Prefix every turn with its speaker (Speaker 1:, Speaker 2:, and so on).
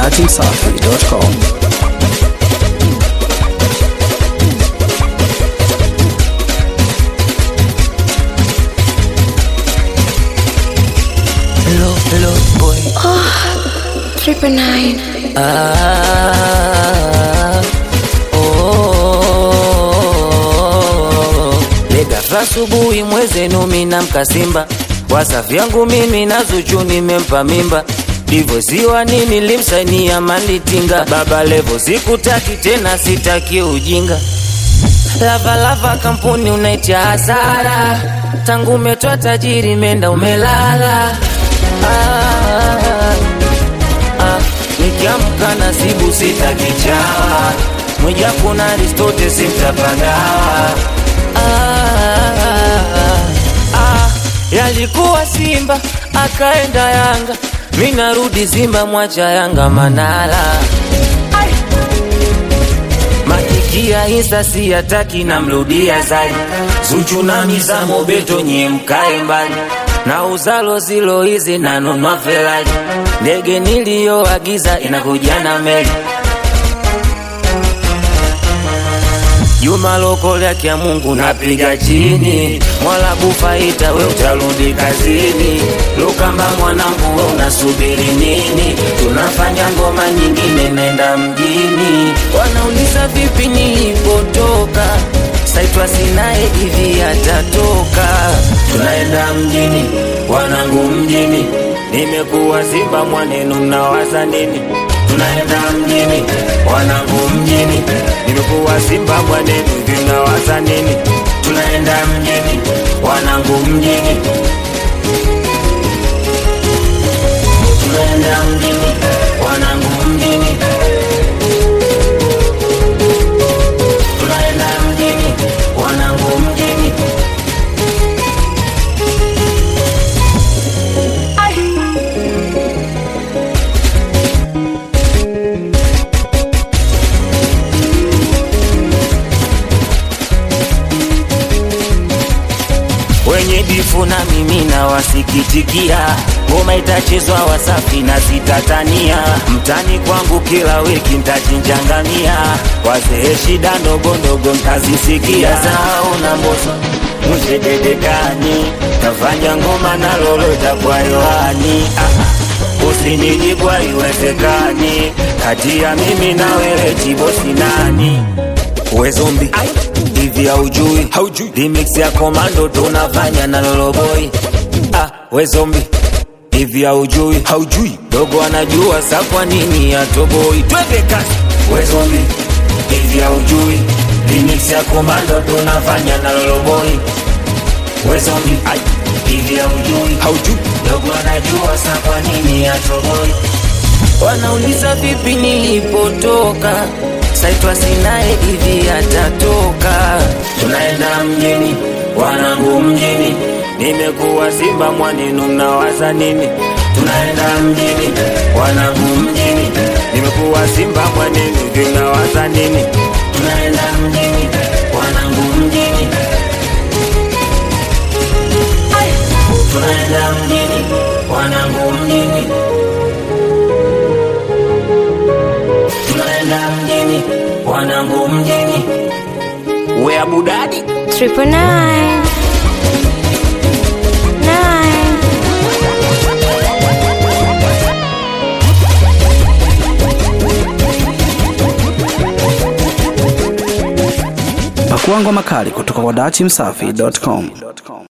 Speaker 1: datimsafi.com.
Speaker 2: Hello, hello, boy.
Speaker 3: Triple nine.
Speaker 2: Ah, oh, Legafa asubuhi mwezenu mina mkasimba wasafi yangu mimi na Zuchu nimempa mimba ndivyo ziwa nini limsainia malitinga baba levo sikutaki tena sitaki ujinga Lavalava kampuni unaitia hasara, tangu umetoa tajiri menda umelala. Ah, ah, nikiamka nasibu sitakichawa, mwijaku na Aristote simtapagawa. Ah, ah, yalikuwa Simba akaenda Yanga, mi narudi Simba, mwacha Yanga Manala Makikia insta siyataki namrudia zali Zuchu na mizamo beto nye mkae mbali na uzalo zilo hizi nanunua Ferrari ndege niliyoagiza inakuja na meli Juma lokole ya Mungu napiga chini, Mola kufaita we utarudi kazini. Lukamba mwanangu we unasubiri nini? Tunafanya ngoma nyingine nenda mjini. Wanauliza vipi nilipotoka, saitwa sinaye hivi atatoka. Tunaenda mjini, wanangu mjini, nimekuwa Simba mwanenu mnawaza nini? Tunaenda mjini, wanangu mjini, nimekuwa Simba mwanenu vinawaza nini? Tunaenda mjini, wanangu mjini, tunaenda mjini, wanangu mjini, tunaenda mjini, wanangu mjini. wenye bifu na mimi na wasikitikia, ngoma itachezwa Wasafi na sitatania, mtani kwangu kila wiki ntachinjangamia, wazee shida ndogo ndogo mtazisikia, zao na mboso mshededekani, tafanya ngoma na lolo itakuwa yoani ah. Usiniji kwa iwezekani, kati ya mimi na wewe chibosi nani? we zombi hivi haujui haujui remix ya komando tunafanya na loloboi ah we zombi hivi haujui haujui dogo anajua sa kwa nini atoboi twende kasi we zombi hivi haujui remix ya komando tunafanya na loloboi we zombi ai hivi haujui haujui dogo anajua sa kwa nini atoboi Wanauliza vipi nilipotoka, saitwa sinaye hivi atatoka. Tunaenda mjini, wanangu mjini, nimekuwa Simba mwanenu, mnawaza nini? Tunaenda mjini, wanangu mjini, nimekuwa Simba mwanenu, vinawaza nini? Tunaenda mjini, wanangu mjini, tunaenda mjini, wanangu mjini. tunaenda mjini, wanangu mjini, we abudadi
Speaker 3: Triple nine. Nine.
Speaker 1: Pakua ngoma kali kutoka kwa datimsafi.com.